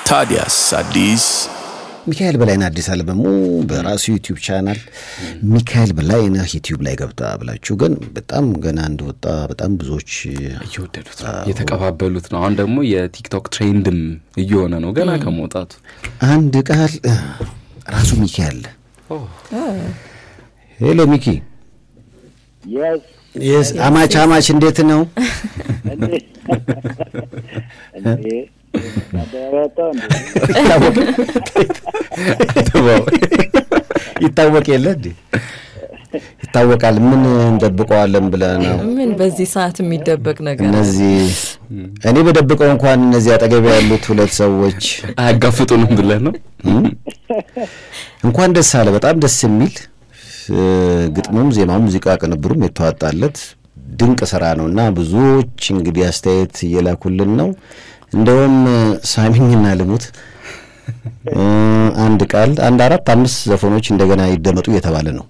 ታዲያስ አዲስ ሚካኤል በላይነህ አዲስ አልበሙ በራሱ ዩቲዩብ ቻናል ሚካኤል በላይነህ ዩቲዩብ ላይ ገብታ ብላችሁ ግን በጣም ገና እንደወጣ በጣም ብዙዎች እየወደዱት ነው እየተቀባበሉት ነው። አሁን ደግሞ የቲክቶክ ትሬንድም እየሆነ ነው ገና ከመውጣቱ። አንድ ቃል ራሱ ሚኪ አለ። ሄሎ ሚኪ፣ የስ የስ አማች አማች እንዴት ነው? እንዴ ያደረበታው እንዴ ይታወቅ የለ እንዴ? ይታወቃል። ምን እንደብቀዋለን ብለህ ነው? ምን በዚህ ሰዓት የሚደበቅ ነገር አለ? እነዚህ እኔ በደብቀው እንኳን እነዚህ አጠገብ ያሉት ሁለት ሰዎች አያጋፍጡንም ብለህ ነው? እንኳን ደስ አለ። በጣም ደስ የሚል እ፣ ግጥሙም፣ ዜማም፣ ሙዚቃ ቅንብሩም የተዋጣለት ድንቅ ስራ ነው እና ብዙዎች እንግዲህ አስተያየት እየላኩልን ነው። እንደውም ሳሚኝና ልሙት እ፣ አንድ ቃል አንድ አራት አምስት ዘፈኖች እንደገና ይደመጡ እየተባለ ነው።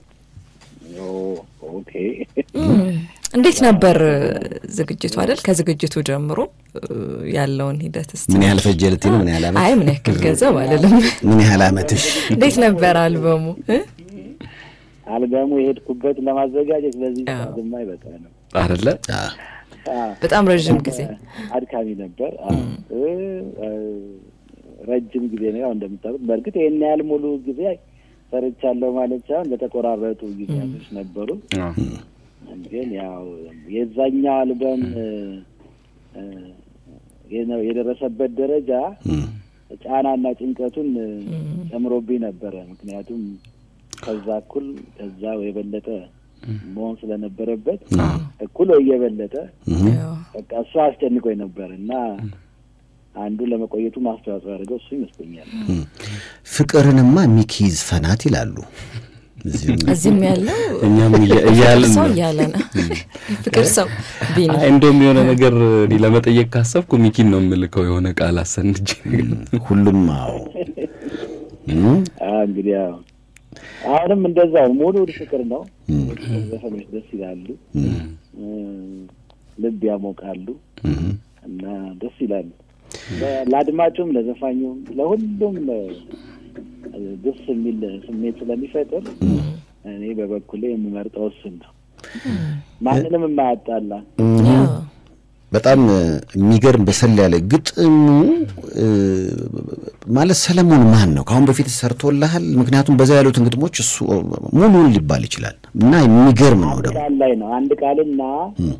ኦኬ እንዴት ነበር ዝግጅቱ አይደል? ከዝግጅቱ ጀምሮ እ፣ ያለውን ሂደት እስቲ ምን ያህል ፈጀ ልትይ ነው? ምን ያህል ዓመት? አይ ምን ያክል ገንዘብ አልልም። ምን ያህል ዓመትሽ? እንዴት ነበር አልበሙ እ? አልበሙ የሄድኩበት ለማዘጋጀት በዚህ አዎ። ሰዓትማ ይበቃ ነው። አይደለ? አ፣ አዎ፣ በጣም ረዥም ጊዜ አድካሚ ነበር። አዎ፣ እ፣ እ፣ ረጅም ጊዜ ነው። ያው እንደምታውቁት በእርግጥ ይህን ያህል ሙሉ ጊዜ ሰርቻለሁ ማለት ሳይሆን በተቆራረጡ ጊዜያቶች ነበሩ። አዎ። ግን ያው የዛኛው አልበም እ፣ እ፣ የነ- የደረሰበት ደረጃ እም፣ ጫናና ጭንቀቱን እ፣ ጨምሮብኝ ነበረ። ምክንያቱም ከዛ እኩል ከዛ የበለጠ መሆን ስለነበረበት እኩል ወይ የበለጠ እም። ያው በቃ እሱ አስጨንቆኝ ነበር እና አንዱ ለመቆየቱ ማስተዋጽኦ ያደርገው እሱ ይመስለኛል። ፍቅርንማ ሚኪ ይዝፈናት ይላሉ። እዚሁም እዚህም ያለው እኛም እያ- እያልን ሰው ነው። እያለ ነው ፍቅር ሰው ቢኒ አይ እንደውም የሆነ ነገር እኔ ለመጠየቅ ካሰብኩ ሚኪን ነው የምልከው የሆነ ቃል አሰንጅ ሁሉም አዎ እም፣ አዎ እንግዲህ ያው አሁንም እንደዛው ሙሉ ፍቅር ነው። ዘፈኖች ደስ ይላሉ፣ እ፣ ልብ ያሞቃሉ እና ደስ ይላሉ። ለ- ለአድማጩም፣ ለዘፋኙም፣ ለሁሉም እ፣ ደስ የሚል ስሜት ስለሚፈጥር እኔ በበኩሌ የምመርጠው እሱን ነው። ማንንም የማያጣላ ያው በጣም እ፣ የሚገርም በሰል ያለ ግጥሙ እ፣ ማለት ሰለሞን ማን ነው? ከአሁን በፊት ሰርቶልሃል? ምክንያቱም በዛ ያሉትን ግጥሞች እሱ ሙሉን ሊባል ይችላል እና የሚገርም ነው ደግሞ ቃል ላይ ነው አንድ ቃልና እ፣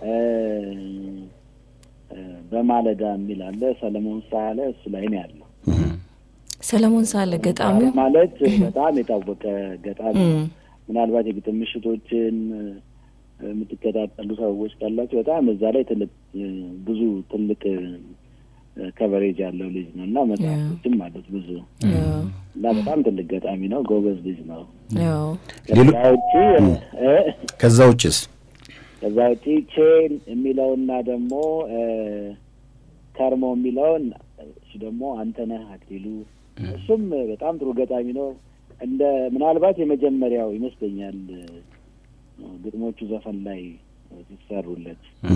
እ፣ በማለዳ የሚል አለ። ሰለሞን ሳለ እሱ ላይ ነው ያለው። ሰለሞን ሳለ ገጣሚው ማለት በጣም የታወቀ ገጣሚ እም፣ ምናልባት የግጥም ምሽቶችን እ፣ የምትከታተሉ ሰዎች ካላችሁ በጣም እዛ ላይ ትልቅ እ፣ ብዙ ትልቅ ከቨሬጅ ያለው ልጅ ነው እና መጽሐፎችም አሉት ብዙ ያው እና በጣም ትልቅ ገጣሚ ነው። ጎበዝ ልጅ ነው። ያው ሌሎ- ከዛ ውጪ እ፣ ከዛ ውጭስ ከዛ ውጪ ቼን የሚለውና ደግሞ እ፣ ከርሞ የሚለውን እሱ ደግሞ አንተነህ አክሊሉ እሱም በጣም ጥሩ ገጣሚ ነው። እንደ ምናልባት የመጀመሪያው ይመስለኛል እ፣ ግጥሞቹ ዘፈን ላይ ሲሰሩለት። እ፣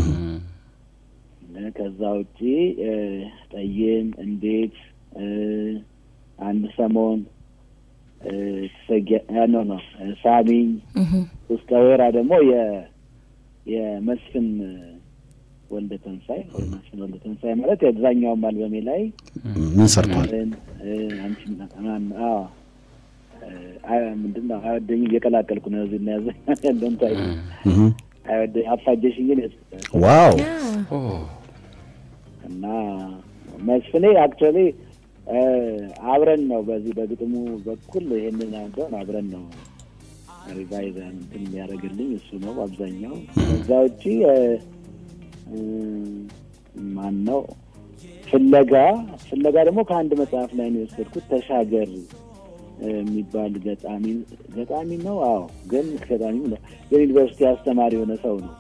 ከዛ ውጪ እ፣ ጠይም፣ እንዴት፣ እ፣ አንድ ሰሞን እ፣ ትሰጊያ- አ፣ ኖ ኖ እ፣ ሳሚኝ እህ፣ ውስጠ ወይራ ደግሞ የ የመስፍን ወልደ ተንሳይ ወይ መስፍን ወልደ ተንሳይ ማለት የአብዛኛውም አልበሜ ላይ ምን ሰርቷል? እ፣ አንቺ ማን አዎ እ፣ አይ ምንድን ነው አይወደኝም እየቀላቀልኩ ነው እዚህ እና ያዘ ያለን ታይ እህ፣ አይወደኝ አፋጀሽኝ ግን ዋው ኦ፣ እና መስፍኔ አክቹዋሊ አብረን ነው በዚህ በግጥሙ በኩል ይሄንን አንተን አብረን ነው ሪቫይዝ እንትን የሚያደርግልኝ እሱ ነው አብዛኛው። ከዛ ውጪ እ፣ እ፣ ማን ነው ፍለጋ ፍለጋ ደግሞ ከአንድ መጽሐፍ ላይ ነው የወሰድኩት። ተሻገር እ፣ የሚባል ገጣሚ ገጣሚ ነው። አዎ ግን ገጣሚ ነው። የዩኒቨርሲቲ አስተማሪ የሆነ ሰው ነው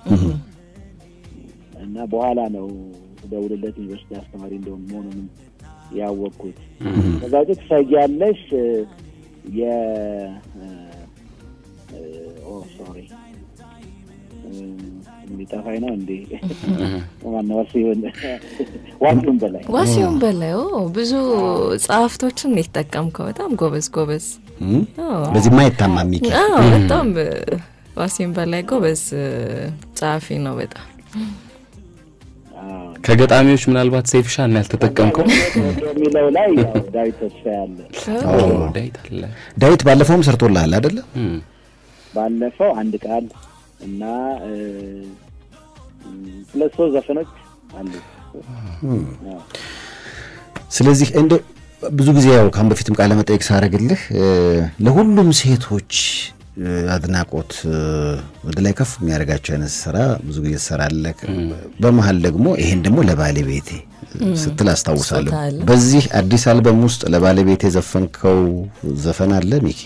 እና በኋላ ነው ደውልለት ዩኒቨርሲቲ አስተማሪ እንደሆነ መሆኑንም ያወቅኩት። ከዛ ውጭ ትሰጊያለሽ እ፣ የ እ፣ ኦ ሶሪ እንዲጠፋኝ ነው እንዴ? ማነው ዋሲሁን ዋሲሁን በላይ ዋሲሁን በላይ ኦ፣ ብዙ ጸሐፍቶችን ነው የተጠቀምከው። በጣም ጎበዝ ጎበዝ። አዎ። በዚህ ማይታማ ሚኪ አዎ በጣም እ፣ ዋሲሁን በላይ ጎበዝ እ፣ ጸሐፊ ነው በጣም አዎ። ከገጣሚዎች ምናልባት ሴፍሻን ያልተጠቀምከው የሚለው ላይ ያው ዳዊት ተስፋ ያለ ኦ፣ ዳዊት አለ ዳዊት ባለፈውም ሰርቶልሃል አይደለ? እም፣ ባለፈው አንድ ቃል እና እ፣ ሁለት ሶስት ዘፈኖች አሉ። አዎ። ስለዚህ እንደ ብዙ ጊዜ ያው ካሁን በፊትም ቃለ መጠየቅ ሳደርግልህ እ፣ ለሁሉም ሴቶች እ፣ አድናቆት እ፣ ወደ ላይ ከፍ የሚያደርጋቸው አይነት ስራ ብዙ ጊዜ ትሰራለህ። በመሀል ደግሞ ይሄን ደግሞ ለባለቤቴ ስትል አስታውሳለሁ። ስጦታ አለ። በዚህ አዲስ አልበም ውስጥ ለባለቤቴ የዘፈንከው ዘፈን አለ ሚኪ?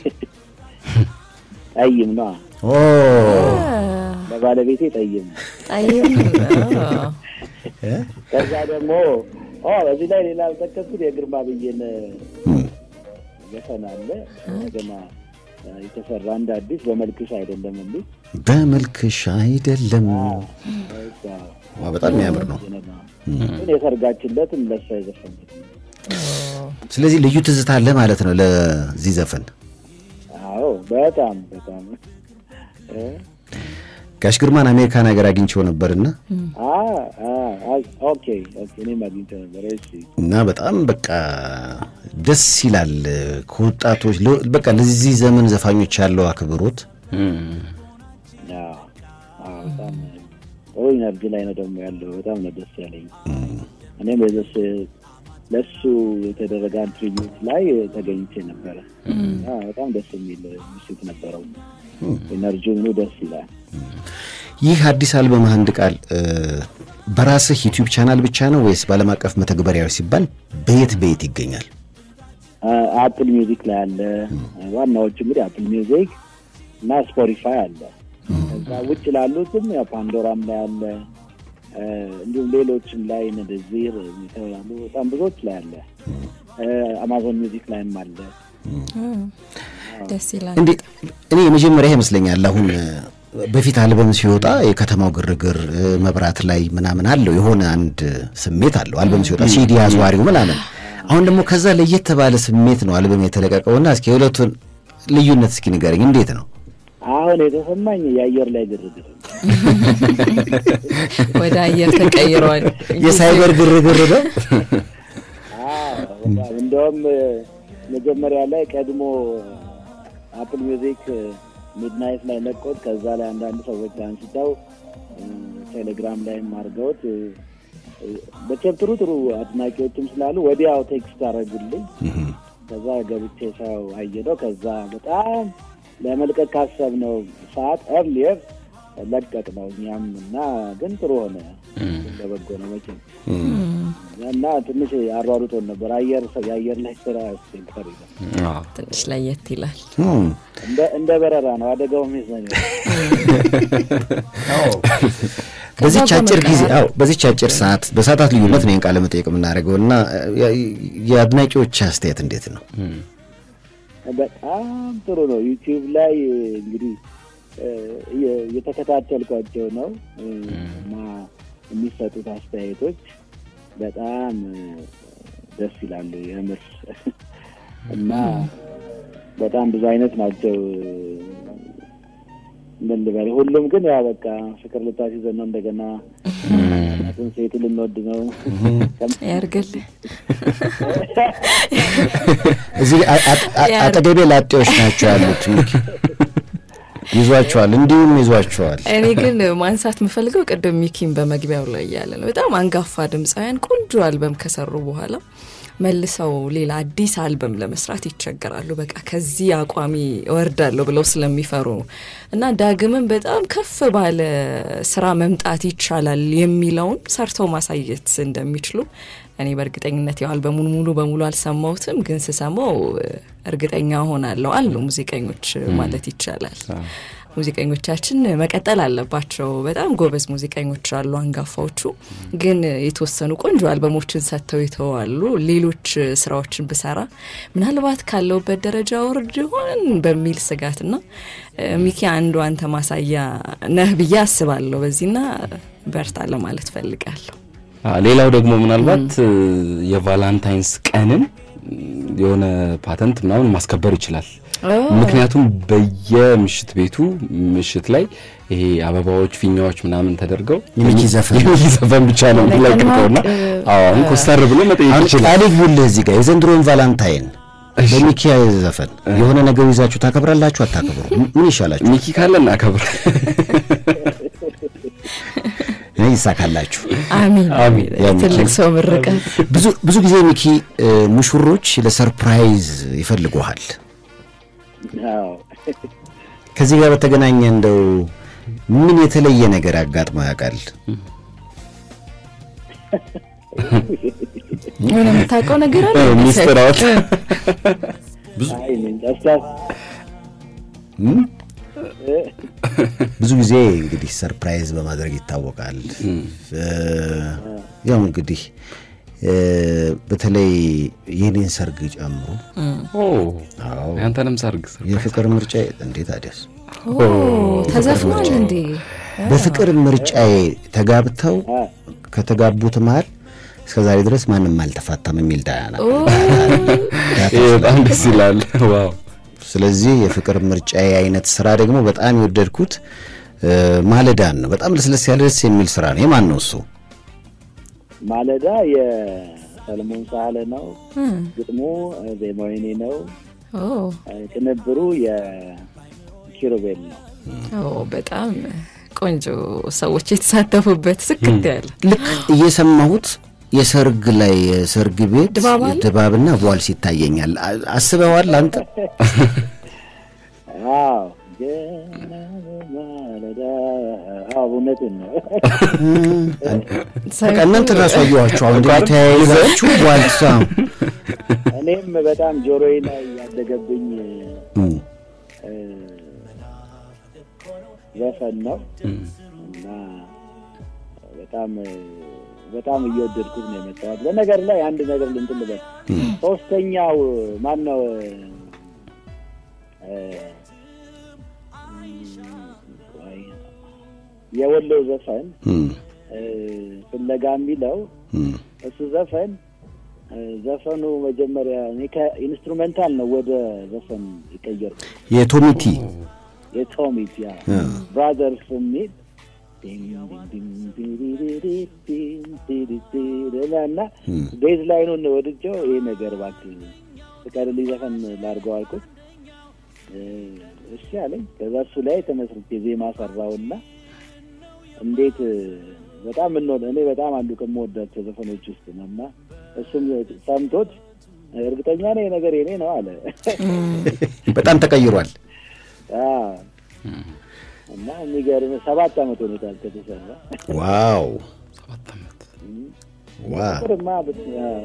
ጠይም ነው ኦ ለባለቤቴ ጠይም። ጠይም አዎ። ከዛ ደግሞ ኦ በዚህ ላይ ሌላ ያልጠቀስኩት የግርማ ብዬን ዘፈን አለ ገና የተሰራ እንደ አዲስ በመልክሽ አይደለም እንዴ? በመልክሽ አይደለም በቃ ዋ፣ በጣም የሚያምር ነው። ግን የሰርጋችለትም ለሷ የዘፈንኩት ነው። ስለዚህ ልዩ ትዝታ አለ ማለት ነው ለዚህ ዘፈን። አዎ በጣም በጣም እ? ጋሽ ግርማን አሜሪካን ሀገር አግኝቼው ነበርና አ አ አ ኦኬ ኦኬ እኔም አግኝቼው ነበር። እሺ እና በጣም በቃ ደስ ይላል። ከወጣቶች ለ- በቃ ለዚህ ዘመን ዘፋኞች ያለው አክብሮት እም፣ አዎ አዎ በጣም ጥሩ ኢነርጂ ላይ ነው ደግሞ ያለው። በጣም ነው ደስ ያለኝ። እኔም የዘስ ለሱ የተደረገ ትሪቢዩት ላይ ተገኝቼ ነበረ። እና በጣም ደስ የሚል ምሽት ነበረው። ኢነርጂው ምኑ ደስ ይላል። ይህ አዲስ አልበም አንድ ቃል እ፣ በራስህ ዩቲዩብ ቻናል ብቻ ነው ወይስ በዓለም አቀፍ መተግበሪያዎች ሲባል በየት በየት ይገኛል? አፕል ሚውዚክ ላይ አለ። ዋናዎቹ እንግዲህ አፕል ሚውዚክ እና ስፖቲፋይ አለ። ከዛ ውጭ ላሉትም ያው ፓንዶራም ላይ አለ። እ፣ እንዲሁም ሌሎችም ላይ እንደዚህ የተባሉ በጣም ብዙዎች ላይ አለ። እ፣ አማዞን ሚውዚክ ላይም አለ። ደስ ይላል። እንዴ እኔ የመጀመሪያ ይመስለኛል። አሁን እ፣ በፊት አልበም ሲወጣ የከተማው ግርግር እ፣ መብራት ላይ ምናምን አለው የሆነ አንድ ስሜት አለው አልበም ሲወጣ ሲዲ አዝዋሪው ምናምን። አሁን ደግሞ ከዛ ለየት ባለ ስሜት ነው አልበም የተለቀቀውና እስኪ የሁለቱን ልዩነት እስኪ ንገረኝ፣ እንዴት ነው? አሁን የተሰማኝ የአየር ላይ ግርግር ነው። ወደ አየር ተቀይሯል። የሳይበር ግርግር ነው። አዎ፣ በጣም እንደውም እ፣ መጀመሪያ ላይ ቀድሞ አፕል ሚውዚክ ሚድናይት ላይ ለቆት ከዛ ላይ አንዳንድ ሰዎች አንስተው እ፣ ቴሌግራም ላይም አድርገውት እ፣ እ፣ መቼም ጥሩ ጥሩ አድናቂዎችም ስላሉ ወዲያው ቴክስት አደረጉልኝ። ከዛ ገብቼ ሰው አየደው። ከዛ በጣም ለመልቀቅ ካሰብነው ሰዓት ኤርሊየር ለቀቅ ነው እኛም እና ግን ጥሩ ሆነ። ለበጎ ነው መቼም እና ትንሽ አሯሩጦን ነበር። አየር የአየር ላይ ስራ አስቸጋሪ ነው። አዎ። ትንሽ ለየት ይላል። እም፣ እንደ እንደ በረራ ነው። አደጋውም ይዘን በዚች ከዛ አጭር ጊዜ በመቀጠል- አዎ በዚች አጭር ሰዓት በሰዓታት ልዩነት ነው ይህን ቃለ መጠየቅ የምናደርገው እና የ- የአድናቂዎች አስተያየት እንዴት ነው? በጣም ጥሩ ነው። ዩቲዩብ ላይ እንግዲህ እ፣ እየ- እየተከታተልኳቸው ነው እ፣ እና የሚሰጡት አስተያየቶች በጣም እ፣ ደስ ይላሉ የምር እና በጣም ብዙ አይነት ናቸው። ምን ልበል፣ ሁሉም ግን ያው በቃ ፍቅር ልታስይዘን ነው እንደገና ትን ሴቱ ልንወድ ነው ያርግልህ። እዚህ አ- አ- አ- ያ- አጠገቤ ላጤዎች ናቸው ያሉት ሚኪ ይዟቸዋል፣ እንዲሁም ይዟቸዋል። እኔ ግን ማንሳት የምፈልገው ቅድም ሚኪን በመግቢያው ላይ እያለ ነው። በጣም አንጋፋ ድምፃውያን ቆንጆ አልበም ከሰሩ በኋላ መልሰው ሌላ አዲስ አልበም ለመስራት ይቸገራሉ። በቃ ከዚህ አቋሚ እወርዳለሁ ብለው ስለሚፈሩ ነው እና ዳግምም በጣም ከፍ ባለ ስራ መምጣት ይቻላል የሚለውን ሰርተው ማሳየት እንደሚችሉ እኔ በእርግጠኝነት ያው አልበሙን ሙሉ በሙሉ አልሰማሁትም፣ ግን ስሰማው እርግጠኛ ሆናለሁ አሉ ሙዚቀኞች ማለት ይቻላል። ሙዚቀኞቻችን መቀጠል አለባቸው። በጣም ጎበዝ ሙዚቀኞች አሉ አንጋፋዎቹ፣ ግን የተወሰኑ ቆንጆ አልበሞችን ሰጥተው ይተዋሉ። ሌሎች ስራዎችን ብሰራ ምናልባት ካለውበት ደረጃ ወርድ ይሆን በሚል ስጋትና ሚኪ አንዱ አንተ ማሳያ ነህ ብዬ አስባለሁ። በዚህና በርታ ለማለት ፈልጋለሁ። ሌላው ደግሞ ምናልባት የቫላንታይንስ ቀንን የሆነ ፓተንት ምናምን ማስከበር ይችላል። ምክንያቱም በየምሽት ቤቱ ምሽት ላይ ይሄ አበባዎች፣ ፊኛዎች ምናምን ተደርገው የሚኪ ዘፈን የሚኪ ዘፈን ብቻ ነው የሚለቅቀውና አሁን ኮስተር ብሎ መጠየቅ ይችላል። ቃል ይግቡልህ እዚህ ጋር የዘንድሮን ቫላንታይን በሚኪ ዘፈን የሆነ ነገር ይዛችሁ ታከብራላችሁ አታከብሩ? ምን ይሻላችሁ? ሚኪ ካለ እናከብር። ይሳካላችሁ። አሚን አሚን። ትልቅ ሰው ምርቀት። ብዙ ብዙ ጊዜ ሚኪ ሙሽሮች ለሰርፕራይዝ ይፈልጉሃል። አዎ ከዚህ ጋር በተገናኘ እንደው ምን የተለየ ነገር አጋጥሞ ያውቃል? የሆነ የምታውቀው ነገር አለ? ሚስጥር አውጥ። አይ እኔ እንጃ እስኪ እም? ብዙ ጊዜ እንግዲህ ሰርፕራይዝ በማድረግ ይታወቃል። እ፣ ያው እንግዲህ እ፣ በተለይ የኔን ሰርግ ጨምሮ ኦ አዎ ያንተንም ሰርግ የፍቅር ምርጫ እንዴት አዲስ ኦ ተዘፍኗል እንዴ? በፍቅር ምርጫዬ ተጋብተው ከተጋቡት መሀል እስከ ዛሬ ድረስ ማንም አልተፋታም የሚል ዳያና ኦ ይሄ በጣም ደስ ይላል። ዋው ስለዚህ የፍቅር ምርጫዬ አይነት ስራ ደግሞ በጣም የወደድኩት እ፣ ማለዳን ነው። በጣም ለስለስ ያለ ደስ የሚል ስራ ነው። የማን ነው እሱ? ማለዳ የሰለሞን ሳህለ ነው። ግጥሙ ዜማው የኔ ነው። ኦ ቅንብሩ የኪሩቤል ነው። ኦ በጣም ቆንጆ ሰዎች የተሳተፉበት ስክት ያለ ልክ እየሰማሁት የሰርግ ላይ የሰርግ ቤት ድባብ አለ? ድባብና ቧልስ ይታየኛል። አ- አስበዋል አንተ? አዎ ገና በማለዳ አዎ እውነትን ነው። በቃ እናንተ ራሱ አየኋችሁ። አሁን እንደ ተያይዛችሁ ቧልሳ እኔም በጣም ጆሮዬ ላይ ያደገብኝ እም፣ እ፣ ዘፈን ነው እና በጣም በጣም እየወደድኩት ነው የመጣሁት። በነገር ላይ አንድ ነገር ልንትን ልበል። ሶስተኛው ማን ነው? እ፣ ቆይ፣ የወሎ ዘፈን እም፣ እ፣ ፍለጋ የሚለው እም። እሱ ዘፈን እ፣ ዘፈኑ መጀመሪያ እኔ ከኢንስትሩሜንታል ነው ወደ ዘፈን የቀየርኩት። የቶሚቲ የቶሚት ያ ብራዘርስ የሚል እና ቤዝ ላይኑን ወድጀው ይሄ ነገር እባክህ ፍቀድልኝ ዘፈን ላድርገው አልኩት። እ፣ እሺ አለኝ። ከዛ እሱ ላይ ተመስርቼ ዜማ ሰራውና እንዴት እ፣ በጣም እንወድ እኔ በጣም አንዱ ከምወዳቸው ዘፈኖች ውስጥ ነው እና እሱም ሰምቶት እርግጠኛ ነኝ ይሄ ነገር የኔ ነው አለ። በጣም ተቀይሯል። አዎ። እና የሚገርም ሰባት ዓመት ሆኖታል ከተሰራ። ዋው ሰባት ዓመት ዋው! ፍቅርማ ብት-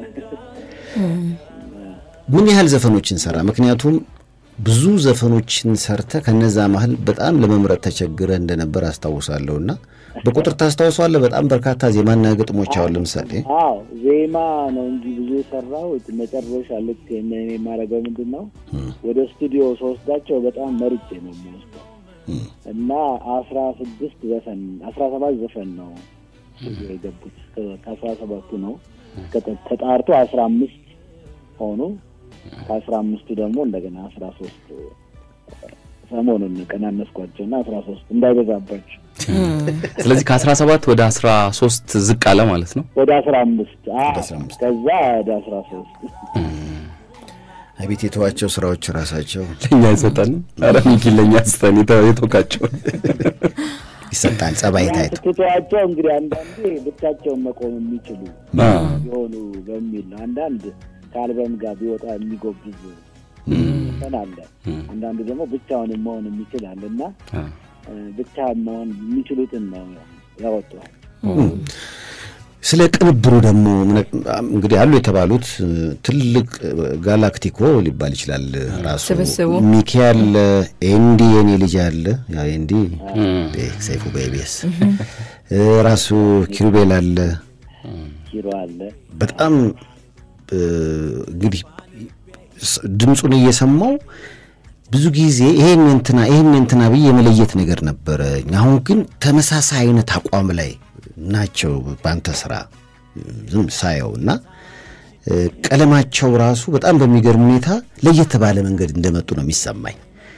ምን ያህል ዘፈኖችን ሰራ? ምክንያቱም ብዙ ዘፈኖችን ሰርተ ከነዛ መሀል በጣም ለመምረጥ ተቸግረ እንደነበር አስታውሳለሁ። እና በቁጥር ታስታውሰዋለህ? በጣም በርካታ ዜማና ግጥሞች አሁን ለምሳሌ አዎ ዜማ ነው እንጂ ብዙ የሰራው መጨረሻ ልክ እኔ የማደርገው ምንድን ነው ወደ ስቱዲዮ ስወስዳቸው በጣም መርጬ ነው የምወስደው እና አስራ ስድስት ዘፈን አስራ ሰባት ዘፈን ነው ስቱዲዮ የገቡት ከ- ከአስራ ሰባቱ ነው ከተ- ተጣርቶ አስራ አምስት ሆኑ ከአስራ አምስቱ ደግሞ እንደገና አስራ ሶስት ሰሞኑን ቀናነስኳቸው እና አስራ ሶስት እንዳይበዛባቸው ስለዚህ ከአስራ ሰባት ወደ አስራ ሶስት ዝቅ አለ ማለት ነው። ወደ አስራ አምስት ወደ 15 ከዛ ወደ አስራ ሶስት አቤት የተዋቸው ስራዎች ራሳቸው ለእኛ አይሰጠንም። ኧረ ሚኪ ለእኛ ስጠን የተወቃቸው ይሰጣል። ጸባይ ታይቶ ትተዋቸው እንግዲህ አንዳንዴ ብቻቸውን መቆም የሚችሉ የሆኑ በሚል ነው። አንዳንድ ከአልበም ጋር ቢወጣ የሚጎብዝ ዘፈን አለ። አንዳንዱ ደግሞ ብቻውን መሆን የሚችል አለ እና እ፣ ብቻ መሆን የሚችሉትን ነው ያወጣዋል። ስለ ቅንብሩ ደግሞ እንግዲህ አሉ የተባሉት ትልቅ ጋላክቲኮ ሊባል ይችላል። ራሱ ስብስቡ ሚኪ አለ፣ ኤንዲ የኔ ልጅ አለ። ያው ኤንዲ ሰይፉ በኢቢኤስ ራሱ ኪሩቤል አለ። ኪሮ አለ። በጣም እንግዲህ ድምፁን እየሰማው ብዙ ጊዜ ይሄን እንትና ይሄን እንትና ብዬ የመለየት ነገር ነበረ። አሁን ግን ተመሳሳይ አይነት አቋም ላይ ናቸው በአንተ ስራ ዝም ሳየው እና ቀለማቸው ራሱ በጣም በሚገርም ሁኔታ ለየት ባለ መንገድ እንደመጡ ነው የሚሰማኝ።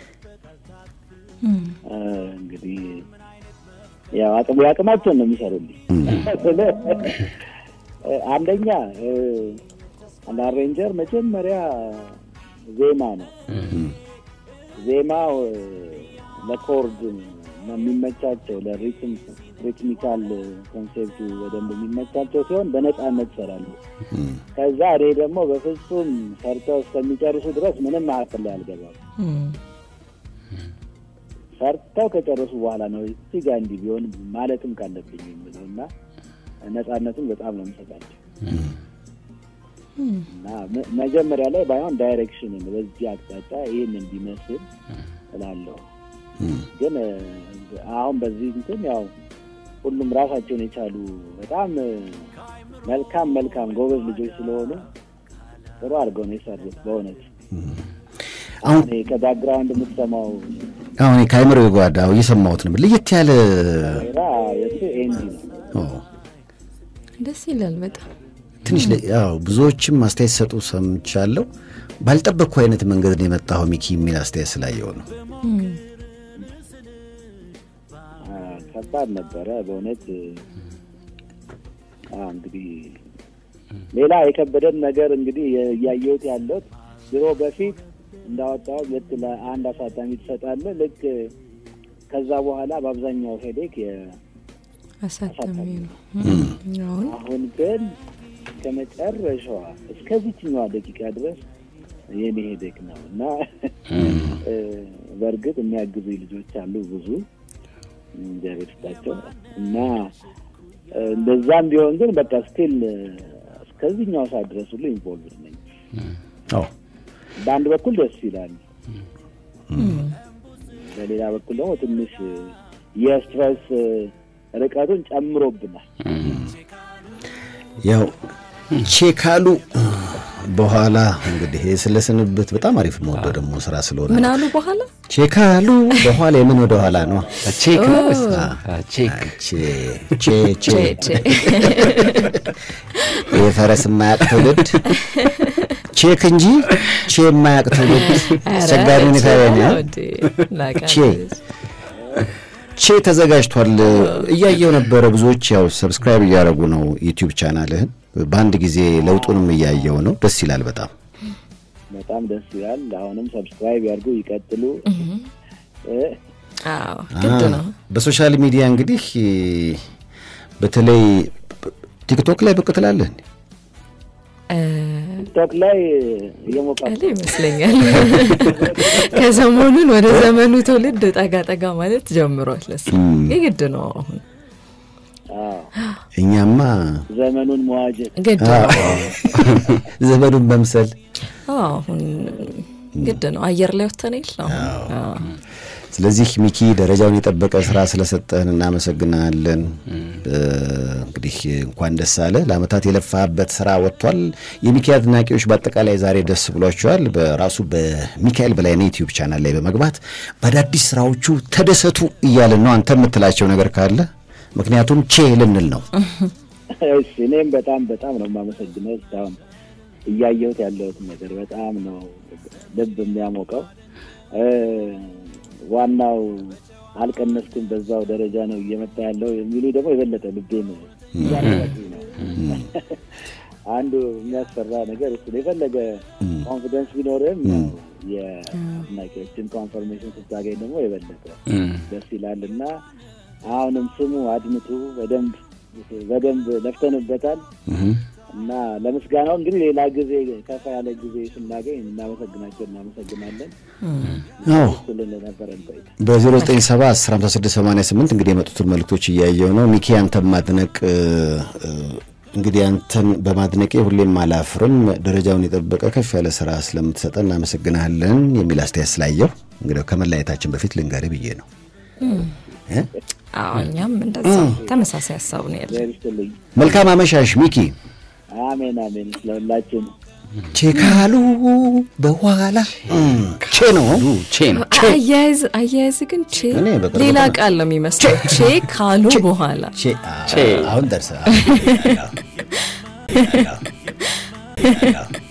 እንግዲህ ያው አቅም የአቅማቸውን ነው የሚሰሩልኝ። አንደኛ አንድ አሬንጀር መጀመሪያ ዜማ ነው። ዜማው ለኮርድ የሚመቻቸው ለሪትም ሪትሚካል ኮንሴፕቱ በደንብ የሚመቻቸው ሲሆን በነፃነት ይሰራሉ። ከዛ እኔ ደግሞ በፍጹም ሰርተው እስከሚጨርሱ ድረስ ምንም መካከል ላይ አልገባም። ሰርተው ከጨረሱ በኋላ ነው እዚህ ጋ እንዲህ ቢሆን ማለትም ካለብኝ የምለው እና ነፃነቱን በጣም ነው የምሰጣቸው እና መጀመሪያ ላይ ባይሆን ዳይሬክሽንን በዚህ አቅጣጫ ይህን እንዲመስል እላለሁ። ግን አሁን በዚህ እንትን ያው ሁሉም ራሳቸውን የቻሉ በጣም መልካም መልካም ጎበዝ ልጆች ስለሆኑ ጥሩ አድርገው ነው የሰሩት። በእውነት አሁን ከባክግራውንድ የምትሰማው አሁን ከአይምሮ ጓዳው እየሰማሁት ነበር። ለየት ያለ ራ የሱ ኤንዲ ነው። ደስ ይላል በጣም ትንሽ ያው ብዙዎችም አስተያየት ሰጡ ሰምቻለሁ። ባልጠበቅኩ አይነት መንገድ ነው የመጣኸው ሚኪ የሚል አስተያየት ስላየው ነው። ከባድ ነበረ በእውነት እንግዲህ ሌላ የከበደን ነገር እንግዲህ እያየሁት ያለሁት ድሮ በፊት እንዳወጣው ልክ ለአንድ አሳታሚ ትሰጣለህ። ልክ ከዛ በኋላ በአብዛኛው ሄዴክ አሳታሚ ነው። አሁን ግን ከመጨረሻዋ እስከዚችኛዋ ደቂቃ ድረስ የኔ ሄዴክ ነው እና በእርግጥ የሚያግዙ ልጆች አሉ ብዙ እግዚአብሔር ይስጣቸው እና እንደዛም ቢሆን ግን በቃ ስቲል እስከዚህኛው ሰዓት ድረስ ሁሉ ኢንቮልቭድ ነኝ። በአንድ በኩል ደስ ይላል፣ በሌላ በኩል ደግሞ ትንሽ የስትረስ ርቀቱን ጨምሮብናል። ያው ቼካሉ በኋላ እንግዲህ ስለ ስንብት በጣም አሪፍ መወደው ደግሞ ስራ ስለሆነ ምን አሉ በኋላ ቼካሉ በኋላ የምን ወደ ኋላ ነው ቼክ ነው ቼክ የፈረስ የማያቅ ትውልድ ቼክ እንጂ ቼ የማያቅ ትውልድ አስቸጋሪ ሁኔታ ቼ ቼ ተዘጋጅቷል። እያየው ነበረ። ብዙዎች ያው ሰብስክራይብ እያደረጉ ነው ዩቲዩብ ቻናልህን። በአንድ ጊዜ ለውጡንም እያየው ነው። ደስ ይላል። በጣም በጣም ደስ ይላል። አሁንም ሰብስክራይብ ያድርጉ፣ ይቀጥሉ። ግድ ነው። በሶሻል ሚዲያ እንግዲህ በተለይ ቲክቶክ ላይ ብቅ ትላለህ። ቲክቶክ ላይ እየሞቃለሁ ይመስለኛል። ከሰሞኑን ወደ ዘመኑ ትውልድ ጠጋ ጠጋ ማለት ጀምሯል። ለሱ የግድ ነው አሁን እኛማ ዘመኑን መዋጀት ግድ ነው። ዘመኑን መምሰል አሁን ግድ ነው። አየር ላይ ወተን የለ አሁን ስለዚህ ሚኪ ደረጃውን የጠበቀ ስራ ስለሰጠህን እናመሰግናለን። እንግዲህ እንኳን ደስ አለ። ለአመታት የለፋበት ስራ ወጥቷል። የሚኪ አድናቂዎች በአጠቃላይ ዛሬ ደስ ብሏቸዋል። በራሱ በሚካኤል በላይነህ ዩቲዩብ ቻናል ላይ በመግባት በአዳዲስ ስራዎቹ ተደሰቱ እያልን ነው። አንተ የምትላቸው ነገር ካለ ምክንያቱም ቼ ልንል ነው። እሺ እኔም በጣም በጣም ነው የማመሰግነው። እስካሁን እያየሁት ያለሁት ነገር በጣም ነው ልብ የሚያሞቀው። ዋናው አልቀነስኩም፣ በዛው ደረጃ ነው እየመጣ ያለው የሚሉ ደግሞ የበለጠ ልቤን እያነቃቁኝ ነው። አንዱ የሚያስፈራ ነገር እሱ ነው። የፈለገ ኮንፊደንስ ቢኖርም የአድናቂዎችን ኮንፈርሜሽን ስታገኝ ደግሞ የበለጠ ደስ ይላል እና አሁንም ስሙ፣ አድምጡ። በደንብ በደንብ ለፍተንበታል እና ለምስጋናው እንግዲህ ሌላ ጊዜ ከፋ ያለ ጊዜ ስናገኝ እናመሰግናቸው እናመሰግናለን። ስልን ነበረን ቆይታ በዜሮ ዘጠኝ ሰባ አስር ሀምሳ ስድስት ሰማንያ ስምንት እንግዲህ የመጡትን መልእክቶች እያየው ነው። ሚኪ አንተ ማድነቅ እንግዲህ አንተን በማድነቄ ሁሌም አላፍርም። ደረጃውን የጠበቀ ከፍ ያለ ስራ ስለምትሰጠን እናመሰግናለን የሚል አስተያየት ስላየው እንግዲህ ከመለያየታችን በፊት ልንገርህ ብዬ ነው። እ? አዎ እኛም እንደዛ ተመሳሳይ ሀሳብ ነው ያለ። እግዚአብሔር ይስጥልኝ። መልካም አመሻሽ ሚኪ። አሜን አሜን። ስለሁላችን ቼካሉ በኋላ ቼ ነው ቼ ነው አያያዝ አያያዝ ግን ቼ እኔ በቅርቡ ሌላ ቀን- ቃል ነው የሚመስለው። ቼ ካሉ በኋላ ቼ አ- አሁን ደርሰ